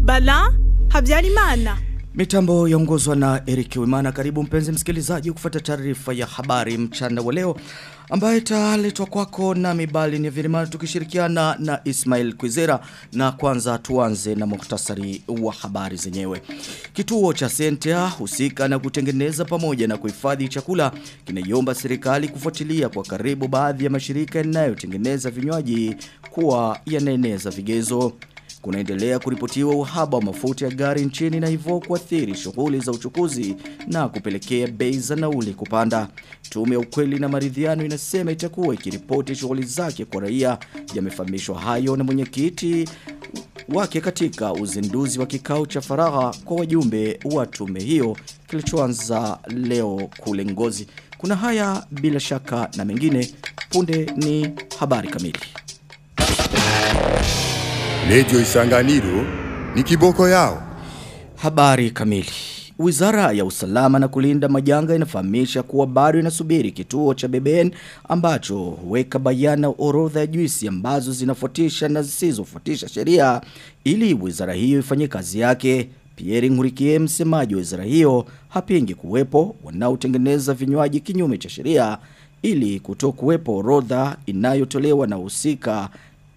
Bala Habyarimana. Mitambo yaongozwa na Eric Wimana. Karibu mpenzi msikilizaji kufuata taarifa ya habari mchana wa leo ambayo italetwa kwako na Mibali ni Virimana tukishirikiana na Ismail Kwizera na kwanza tuanze na muktasari wa habari zenyewe. Kituo cha Sentia husika na kutengeneza pamoja na kuhifadhi chakula kinaiomba serikali kufuatilia kwa karibu baadhi ya mashirika yanayotengeneza vinywaji kuwa yanaeneza vigezo. Kunaendelea kuripotiwa uhaba wa mafuta ya gari nchini na hivyo kuathiri shughuli za uchukuzi na kupelekea bei za nauli kupanda. Tume ya ukweli na maridhiano inasema itakuwa ikiripoti shughuli zake kwa raia. Yamefahamishwa hayo na mwenyekiti wake katika uzinduzi wa kikao cha faragha kwa wajumbe wa tume hiyo kilichoanza leo kule Ngozi. Kuna haya bila shaka na mengine punde ni habari kamili. Lejo Isanganiro ni kiboko yao. Habari kamili. Wizara ya usalama na kulinda majanga inafahamisha kuwa bado inasubiri kituo cha BBN ambacho huweka bayana orodha ya juisi ambazo zinafuatisha na zisizofuatisha sheria ili wizara hiyo ifanye kazi yake. Pierre Ngurikie msemaji wa wizara hiyo hapingi kuwepo wanaotengeneza vinywaji kinyume cha sheria ili kutokuwepo orodha inayotolewa na husika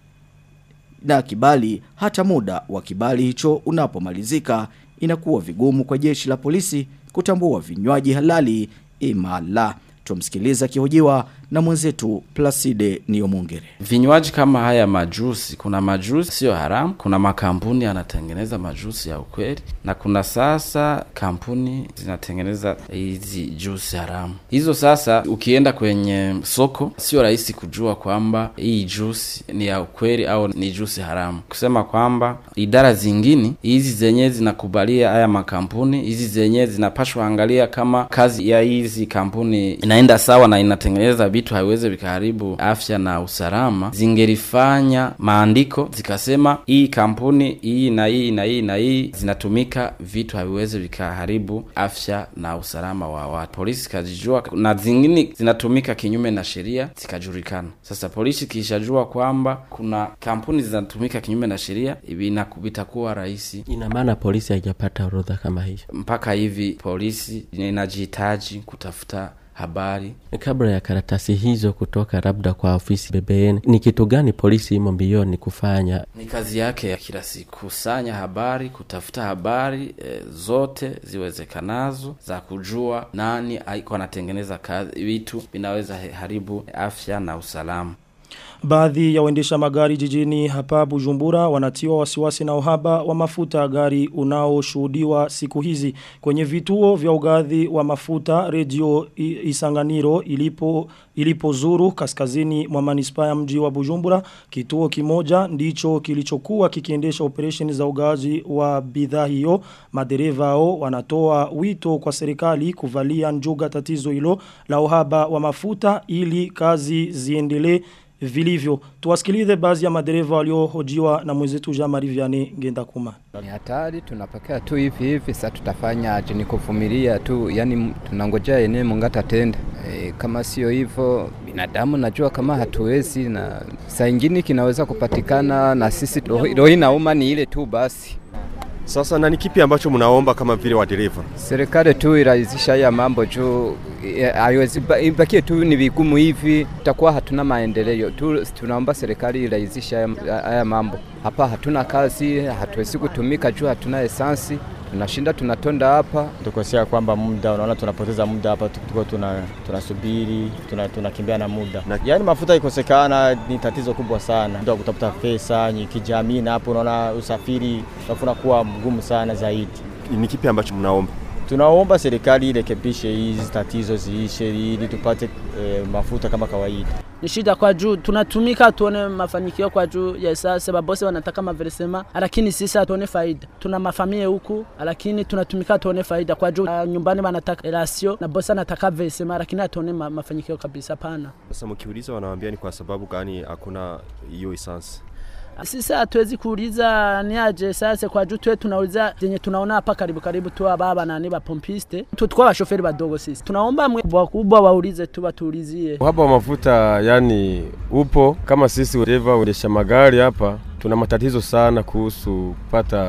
na kibali hata muda wa kibali hicho unapomalizika inakuwa vigumu kwa jeshi la polisi kutambua vinywaji halali imala. Tumsikiliza kihojiwa na mwenzetu Placide Niomungere. Vinywaji kama haya majusi, kuna majusi sio haramu, kuna makampuni yanatengeneza majusi ya ukweli na kuna sasa kampuni zinatengeneza hizi jusi haramu. Hizo sasa ukienda kwenye soko sio rahisi kujua kwamba hii jusi ni ya ukweli au ni jusi haramu. Kusema kwamba idara zingine hizi zenyewe zinakubalia haya makampuni, hizi zenyewe zinapashwa angalia kama kazi ya hizi kampuni inaenda sawa na inatengeneza vitu haiwezi vikaharibu afya na usalama, zingelifanya maandiko zikasema hii kampuni hii na hii na hii na hii zinatumika vitu haviwezi vikaharibu afya na usalama wa watu. Polisi kajijua na zingine zinatumika kinyume na sheria zikajulikana. Sasa polisi kishajua kwamba kuna kampuni zinatumika kinyume na sheria, itakuwa rahisi. Ina maana polisi haijapata orodha kama hiyo mpaka hivi. Polisi inajihitaji kutafuta habari kabla ya karatasi hizo kutoka labda kwa ofisi BBN. Ni kitu gani polisi imo mbioni kufanya? Ni kazi yake ya kila siku, kusanya habari, kutafuta habari e, zote ziwezekanazo za kujua nani aiko anatengeneza kazi vitu vinaweza haribu afya na usalama. Baadhi ya waendesha magari jijini hapa Bujumbura wanatiwa wasiwasi na uhaba wa mafuta ya gari unaoshuhudiwa siku hizi kwenye vituo vya ugadhi wa mafuta redio Isanganiro ilipo ilipozuru kaskazini mwa manispaa ya mji wa Bujumbura kituo kimoja ndicho kilichokuwa kikiendesha operesheni za ugazi wa bidhaa hiyo madereva hao wanatoa wito kwa serikali kuvalia njuga tatizo hilo la uhaba wa mafuta ili kazi ziendelee vilivyo. Tuwasikilize baadhi ya madereva waliohojiwa na mwenzetu Jean-Marie Vianney Ngenda Kuma. Ni hatari tunapokea tu hivi hivi sasa tutafanya aje ni kuvumilia tu yani tunangojea yenyewe mungata tenda. E, kama sio hivyo binadamu najua kama hatuwezi na saa ingine kinaweza kupatikana na sisi roho inauma ni ile tu basi. Sasa na ni kipi ambacho mnaomba kama vile wadereva? Serikali tu irahisisha haya mambo juu haiwezi ibakie tu ni vigumu hivi, tutakuwa hatuna maendeleo tu. Tunaomba serikali irahisisha haya mambo. Hapa hatuna kazi, hatuwezi kutumika juu hatuna esansi tunashinda tunatonda hapa tukosea kwamba muda unaona tunapoteza muda hapa tuko tuna tunasubiri tuna, tunakimbia na muda na, yaani mafuta ikosekana ni tatizo kubwa sana ndio kutafuta pesa kijamii na hapo unaona usafiri utafuna kuwa mgumu sana zaidi ni kipi ambacho mnaomba tunaomba serikali irekebishe hizi tatizo ziishe ili tupate e, mafuta kama kawaida ni shida kwa juu tunatumika tuone mafanikio kwa juu ya sasa babose wanataka maversema lakini sisi hatuone faida tuna mafamilia huku lakini tunatumika tuone faida kwa juu uh, nyumbani wanataka rasio na bosi anataka versema lakini hatuone ma, mafanikio kabisa pana sasa mkiuliza wanawaambia ni kwa sababu gani hakuna hiyo essence sisi hatuwezi kuuliza ni aje sasa kwa juu tuwe tunauliza zenye tunaona hapa karibu karibu tu baba nani ba pompiste tu tukwa washoferi badogo sisi tunaomba kubwa kubwa waulize tu batuulizie uhaba wa mafuta yani upo kama sisi dereva waendesha magari hapa tuna matatizo sana kuhusu kupata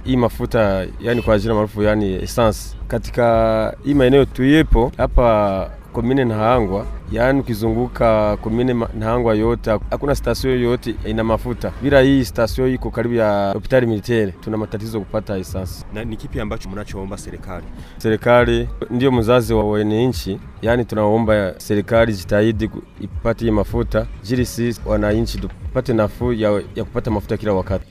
hii mafuta yani kwa jina maarufu yani essence katika hii maeneo tuyepo hapa komine Nahangwa, yaani ukizunguka komine Ma- Nahangwa yote hakuna stasio yoyote ina mafuta. Bila hii stasio iko karibu ya hospitali militeri, tuna matatizo kupata essence. Na ni kipi ambacho mnachoomba serikali? Serikali ndio mzazi wa wananchi, yaani tunaomba serikali jitahidi ku- ipate hii mafuta ili sisi wananchi tupate nafuu ya, ya kupata mafuta kila wakati.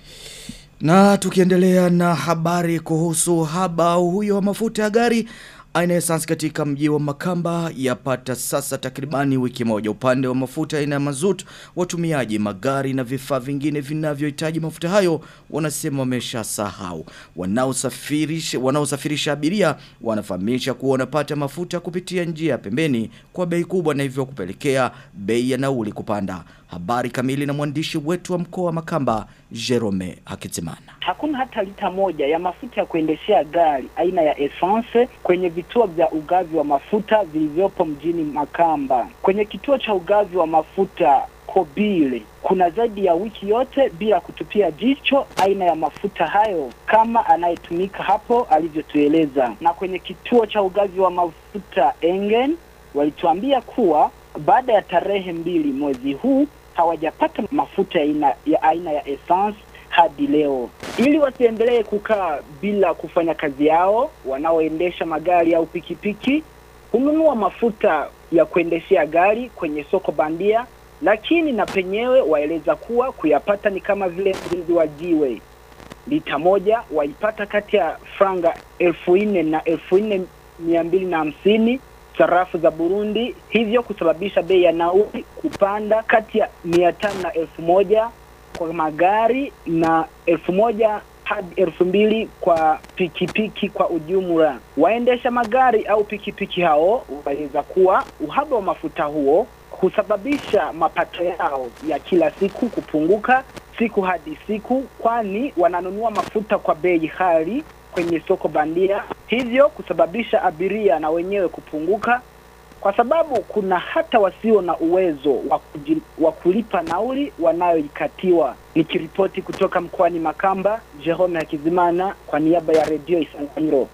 Na tukiendelea na habari kuhusu haba huyo wa mafuta ya gari aina ya essence katika mji wa Makamba yapata sasa takribani wiki moja upande wa mafuta aina ya mazut watumiaji magari na vifaa vingine vinavyohitaji mafuta hayo wanasema wameshasahau wanaosafirisha wanaosafirisha abiria wanafahamisha kuwa wanapata mafuta kupitia njia ya pembeni kwa bei kubwa na hivyo kupelekea bei ya nauli kupanda habari kamili na mwandishi wetu wa mkoa wa Makamba Jerome Hakizimana Hakuna hata lita moja ya mafuta ya kuendeshea gari aina ya essence kwenye vituo vya ugavi wa mafuta vilivyopo mjini Makamba. Kwenye kituo cha ugavi wa mafuta Kobile kuna zaidi ya wiki yote bila kutupia jicho aina ya mafuta hayo kama anayetumika hapo alivyotueleza. Na kwenye kituo cha ugavi wa mafuta Engen walituambia kuwa baada ya tarehe mbili mwezi huu hawajapata mafuta ya aina ya, aina ya essence hadi leo. Ili wasiendelee kukaa bila kufanya kazi yao, wanaoendesha magari au pikipiki hununua mafuta ya kuendeshea gari kwenye soko bandia, lakini na penyewe waeleza kuwa kuyapata ni kama vile mzizi wa jiwe. Lita moja waipata kati ya franga elfu nne na elfu nne mia mbili na hamsini sarafu za Burundi, hivyo kusababisha bei ya nauli kupanda kati ya mia tano na elfu moja kwa magari na elfu moja hadi elfu mbili kwa pikipiki kwa ujumla. Waendesha magari au pikipiki hao waeleza kuwa uhaba wa mafuta huo husababisha mapato yao ya kila siku kupunguka siku hadi siku, kwani wananunua mafuta kwa bei ghali kwenye soko bandia, hivyo kusababisha abiria na wenyewe kupunguka kwa sababu kuna hata wasio na uwezo wa kuji- wa kulipa nauli wanayoikatiwa. Nikiripoti kutoka mkoani Makamba, Jerome Hakizimana kwa niaba ya redio Isanganiro.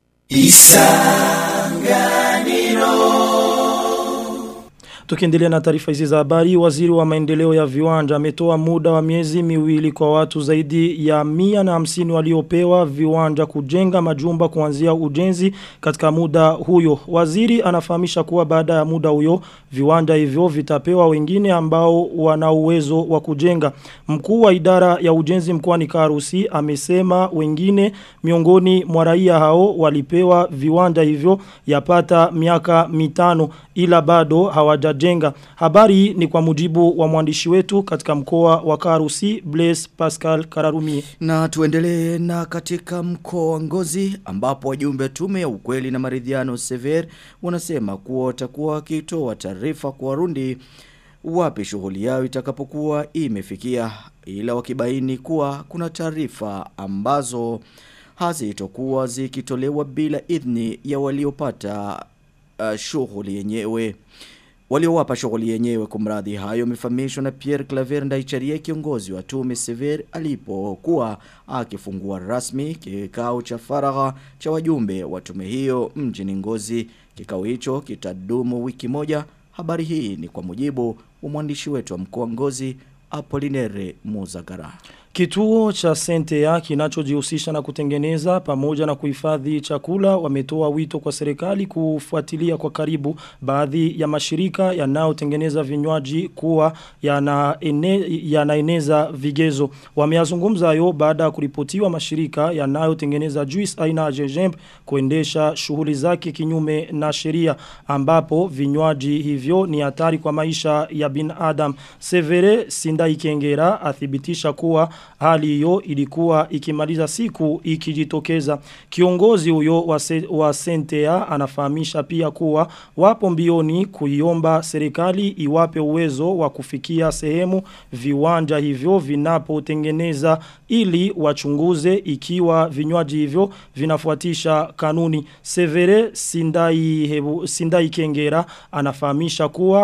Tukiendelea na taarifa hizi za habari, waziri wa maendeleo ya viwanja ametoa muda wa miezi miwili kwa watu zaidi ya mia na hamsini waliopewa viwanja kujenga majumba kuanzia ujenzi katika muda huyo. Waziri anafahamisha kuwa baada ya muda huyo viwanja hivyo vitapewa wengine ambao wana uwezo wa kujenga. Mkuu wa idara ya ujenzi mkoani Karusi amesema wengine miongoni mwa raia hao walipewa viwanja hivyo yapata miaka mitano ila bado hawajajenga. Habari hii ni kwa mujibu wa mwandishi wetu katika mkoa wa Karusi Blaise Pascal Kararumi. Na tuendelee na katika mkoa wa Ngozi ambapo wajumbe wa tume ya ukweli na maridhiano Sever wanasema kuwa watakuwa wakitoa taarifa kwa Warundi wapi shughuli yao itakapokuwa imefikia ila wakibaini kuwa kuna taarifa ambazo hazitokuwa zikitolewa bila idhni ya waliopata uh, shughuli yenyewe waliowapa shughuli yenyewe kumradhi hayo yamefahamishwa na Pierre Claver Ndaicharie kiongozi wa tume Sever alipokuwa akifungua rasmi kikao cha faragha cha wajumbe wa tume hiyo mjini Ngozi kikao hicho kitadumu wiki moja habari hii ni kwa mujibu wa mwandishi wetu wa mkoa wa Ngozi Apolinere Muzagara Kituo cha Sentea kinachojihusisha na kutengeneza pamoja na kuhifadhi chakula wametoa wito kwa serikali kufuatilia kwa karibu baadhi ya mashirika yanayotengeneza vinywaji kuwa yanaene, yanaeneza vigezo. Wameyazungumza hayo baada ya kuripotiwa mashirika yanayotengeneza juice aina ya jejembe kuendesha shughuli zake kinyume na sheria ambapo vinywaji hivyo ni hatari kwa maisha ya binadamu. Severe Sindaikengera athibitisha kuwa hali hiyo ilikuwa ikimaliza siku ikijitokeza. Kiongozi huyo wa, se, wa Sentea anafahamisha pia kuwa wapo mbioni kuiomba serikali iwape uwezo wa kufikia sehemu viwanja hivyo vinapotengeneza ili wachunguze ikiwa vinywaji hivyo vinafuatisha kanuni. Severe Sindai, hebu, Sindai Kengera anafahamisha kuwa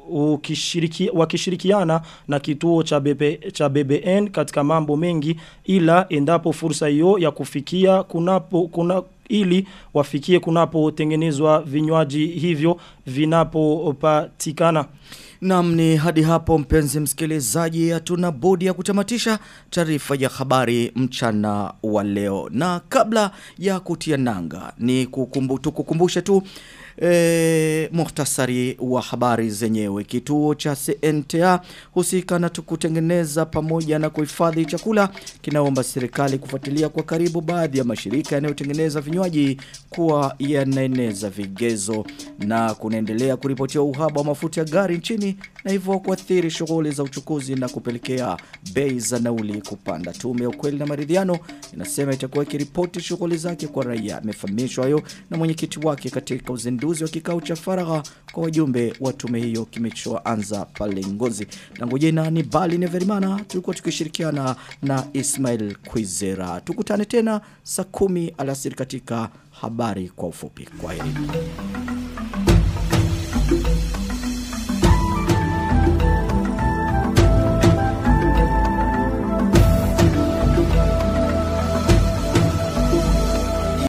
ukishiriki, wakishirikiana na kituo cha, BB, cha BBN katika mambo mengi ila endapo fursa hiyo ya kufikia kunapo kuna ili wafikie kunapotengenezwa vinywaji hivyo vinapopatikana. Naam ni hadi hapo mpenzi msikilizaji hatuna budi ya kutamatisha taarifa ya habari mchana wa leo. Na kabla ya kutia nanga ni kukumbu, tukukumbushe tu E, muhtasari wa habari zenyewe kituo cha CNTA husika na kutengeneza pamoja na kuhifadhi chakula kinaomba serikali kufuatilia kwa karibu baadhi ya mashirika yanayotengeneza vinywaji kuwa yanaeneza vigezo na kunaendelea kuripotiwa uhaba wa mafuta ya gari nchini na hivyo kuathiri shughuli za uchukuzi na kupelekea bei za nauli kupanda tume ya ukweli na maridhiano inasema itakuwa ikiripoti shughuli zake kwa raia amefahamishwa hayo na mwenyekiti wake katika uzinduzi uzinduzi wa kikao cha faragha kwa wajumbe wa tume hiyo kilichoanza pale Ngozi. Langu jina ni Bali Neverimana, tulikuwa tukishirikiana na Ismail Kwizera. Tukutane tena saa kumi alasiri katika habari kwa ufupi. Kwa heri.